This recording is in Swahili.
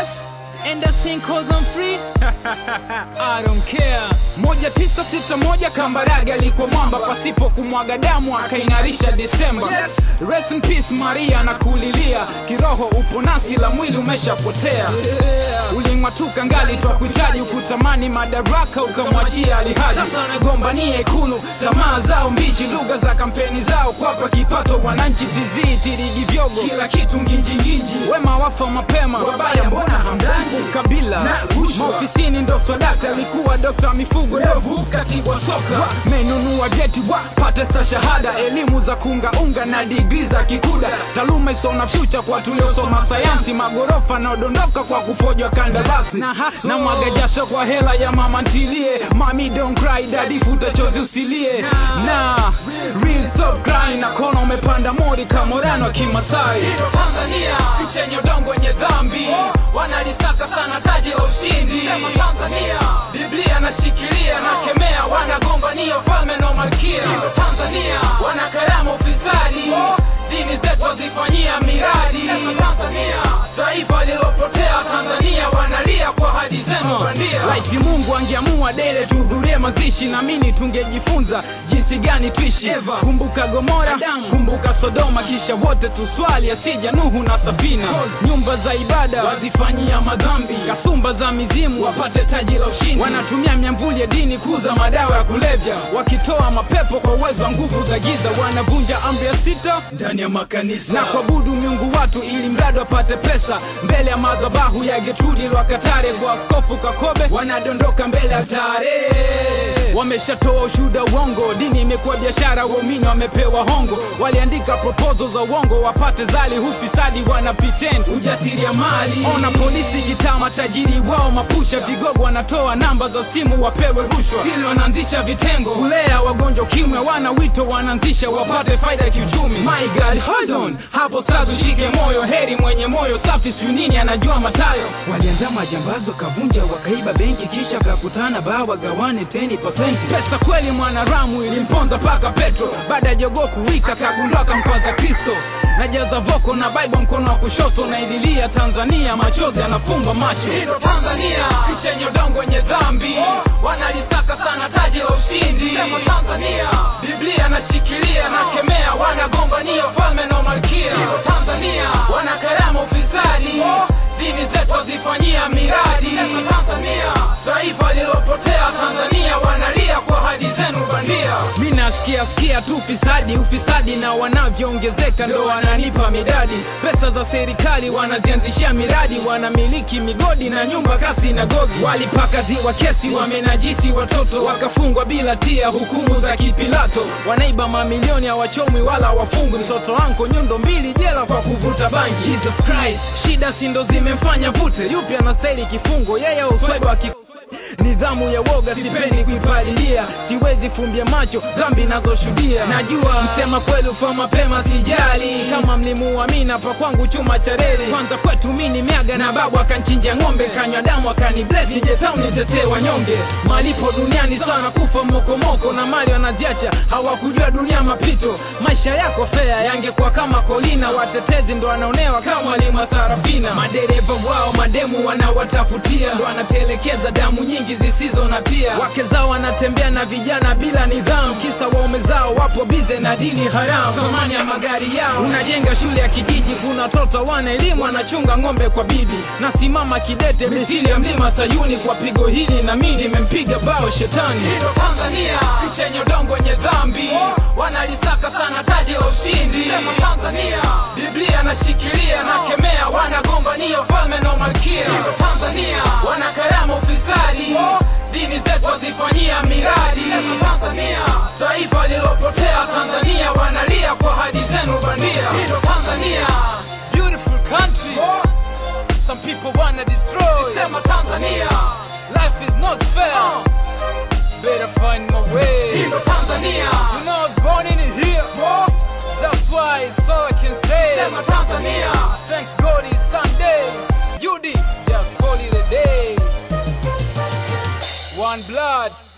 Yes, and the sing cause I'm free. I don't care. Moja tisa sita moja Kambarage alikuwa mwamba pasipo kumwaga damu akaing'arisha Disemba. Yes. Rest in peace Maria na kulilia kiroho upo nasi la mwili umeshapotea. Uling'atuka ngali twakuhitaji ukutamani madaraka ukamwachia alihaji. Sasa wanagombania ikulu tamaa zao mbichi, lugha za kampeni zao kwapa kipato wananchi tizii tirigi vyogo kila kitu nginjinginji, wema wafa mapema, wabaya mbona hamdanji? Kabila Na rushwa. maofisini ndo swadakta alikuwa dokta wa mifugo ndovu katibu wa soka menunua jeti wa pate stashahada elimu za kungaunga na digri za kikuda taaluma isona fyucha kwa tuliosoma sayansi magorofa naodondoka kwa kufojwa kandarasi na, na mwaga jasho kwa hela ya mama ntilie mami don't cry daddy futa chozi usilie na real stop crying na kona umepanda mori kamorano kimasai Hilo Tanzania nchi yenye udongo wenye dhambi wanalisaka sana taji la ushindi Sema Tanzania Biblia nashikilia na kemea wanagombania ufalme na malkia Hilo Tanzania wanakarama ufisadi dini zetu wazifanyia miradi Sema Tanzania taifa lilopotea Tanzania wanalia kwa hadi zenu bandia laiti mungu angeamua dele tuhudhurie mazishi namini tungejifunza jinsi gani tuishi Eva. kumbuka gomora Adamu. kumbuka sodoma kisha wote tuswali asija nuhu na safina nyumba za ibada wazifanyia madhambi kasumba za mizimu wapate taji la ushindi wanatumia miamvuli ya dini kuza madawa ya kulevya wakitoa mapepo kwa uwezo wa nguvu za giza wanavunja amri ya sita ndani ya makanisa na kuabudu miungu watu ili mradi wapate pesa mbele ya madhabahu ya Getrudi Lwakatare kwa askofu Kakobe wanadondoka mbele ya tare wameshatoa ushuhuda uongo dini imekuwa biashara waumini wamepewa hongo waliandika proposal za uongo wapate zali hufisadi wana pretend ujasiriamali ona polisi gitaa matajiri wao mapusha vigogo wanatoa namba za simu wapewe rushwa stili wanaanzisha vitengo kulea wagonjwa kimwe wana wito wanaanzisha wapate faida ya kiuchumi my god hold on hapo sasa ushike moyo heri mwenye moyo safi sijui nini anajua matayo walianza majambazi wakavunja wakaiba benki kisha kakutana baa wagawane 10% pesa kweli mwanaramu ilimponza paka petro baada ya jogoo kuwika kagundua kampaza kristo najaza voko na bible mkono wa kushoto naililia tanzania machozi yanafumba macho Hilo Tanzania nchi yenye udongo wenye dhambi wanalisaka sana taji la ushindi Sema Tanzania Biblia nashikilia na kemea wanagombania ufalme na malkia Hilo Tanzania wanakarama ufisadi dini zetu wazifanyia miradi Sema Tanzania taifa lilopotea Tanzania wanalia kwa hadi zenu bandia mi nasikia sikia tu ufisadi ufisadi na wanavyoongezeka ndo wananipa midadi pesa za serikali wanazianzishia miradi wanamiliki migodi na nyumba kasi na gogi walipaka ziwa kesi wamenajisi watoto wakafungwa bila tia hukumu za kipilato wanaiba mamilioni ya wachomwi wala wafungwi mtoto wanko nyundo mbili jela kwa kuvuta bangi jesus christ shida sindo zimemfanya vute yupi anastahili kifungo yeye uswaiba wa ki nidhamu ya woga sipendi kuipalilia siwezi fumbia macho dhambi nazoshuhudia najua msema kweli ufa mapema sijali kama mlimuamina pa kwangu chuma cha reli kwanza kwetu mini miaga na babu akanchinja ng'ombe kanywa damu akani blesi jetau nitetee wanyonge malipo duniani sana kufa mokomoko na mali wanaziacha hawakujua dunia mapito maisha yako fea yangekuwa kama kolina watetezi ndo wanaonewa kama walima sarafina madereva wao mademu wanawatafutia ndo wanatelekeza damu nyingi zisizo na tia wake zao wanatembea na vijana bila nidhamu kisa waume zao wapo bize na dini haramu thamani ya magari yao unajenga shule ya kijiji kuna watoto wana elimu wanachunga ng'ombe kwa bibi nasimama kidete mithili ya mlima sayuni kwa pigo hili na mi nimempiga bao shetani Hilo Tanzania nchi yenye udongo wenye dhambi wanalisaka sana taji la ushindi Sema Tanzania Biblia nashikilia na kemea wanagombania ufalme na malkia Hilo Tanzania wanakarama ufisadi dini zetu wazifanyia miradi Sema Tanzania taifa lilopotea Tanzania wanalia kwa hadi zenu bandia Hilo Tanzania beautiful country some people wanna destroy Sema Tanzania life is not fair better find my way. Hilo Tanzania, you know I was born in it here. That's why it's all I can say. Sema Tanzania, thanks God it's Sunday. You did, just call it a day. One blood.